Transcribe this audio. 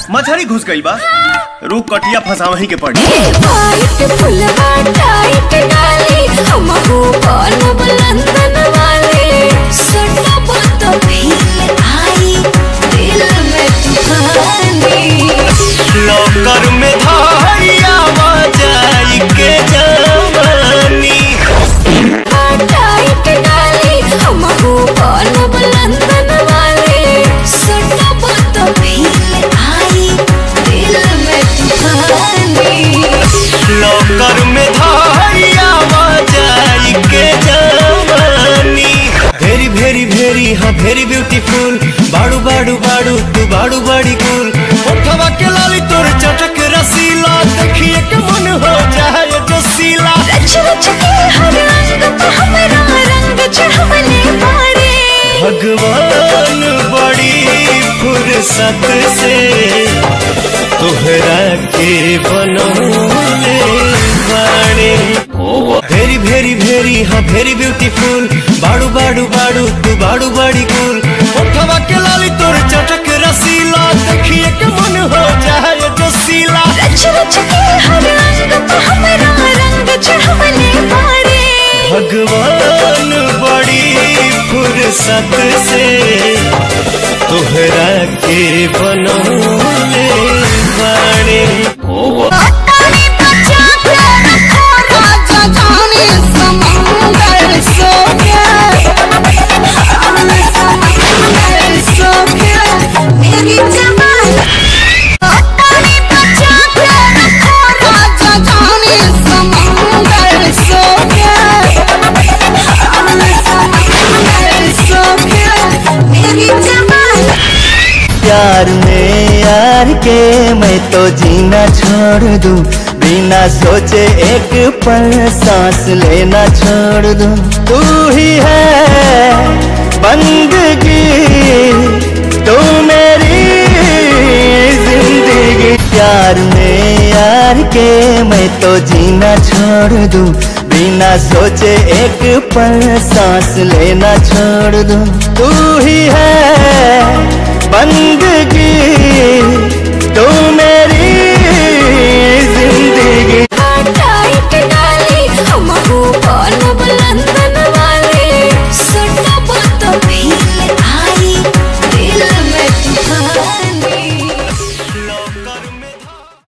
मछली घुस गई बा रुक कटिया फंसावही के पड़ी वाइट फुलवा टाइट डाली हमहू बनब लंदन वाले सटब तो फील आई दिल में तूफानी लौकर में धारिया जाई के जवानी टाइट डाली हमहू बनब लंदन वाले सटब तो फील आई दिल में तूफानी लौकर में धारिया जाई के जवानी भेरी भेरी भेरी हाँ भेरी ब्यूटीफुल बाड़ू बाड़ू बाड़ू तू बाड़ू बड़ी कुल उठवा के लाली तोर चटक रसीला देखिए के मन हो जाए जो सीला रच रच के हर रंग पे हमरा रंग चढ़वले बाड़े भगवान बड़ी फुर्सत से तोहरा के बनौले बाड़े भेरी भेरी भेरी हाँ भेरी ब्यूटीफुल बाड़ू बाड़ू बाड़ू तू बाड़ू बड़ी कुल उठवा के लाली तोर चटक रसीला देखिए के मन हो जाए जो सीला रच रच के हर रंग पे हमरा रंग चढ़वले बाड़े भगवान बड़ी फुर्सत से तोहरा के बनौले बाड़े पानी बचा के रखो राजा जाने समुंदर सो गया समुंदर सो गया मेरी जवानी पानी बचा के रखो राजा जाने समुंदर सो गया समुंदर सो गया मेरी जवानी प्यार में यार के मैं तो जीना छोड़ दूं बिना सोचे एक पल सांस लेना छोड़ दूं तू ही है बंदगी तू मेरी जिंदगी प्यार में यार के मैं तो जीना छोड़ दूं बिना सोचे एक पल सांस लेना छोड़ दूं तू ही है बंदगी तू मेरी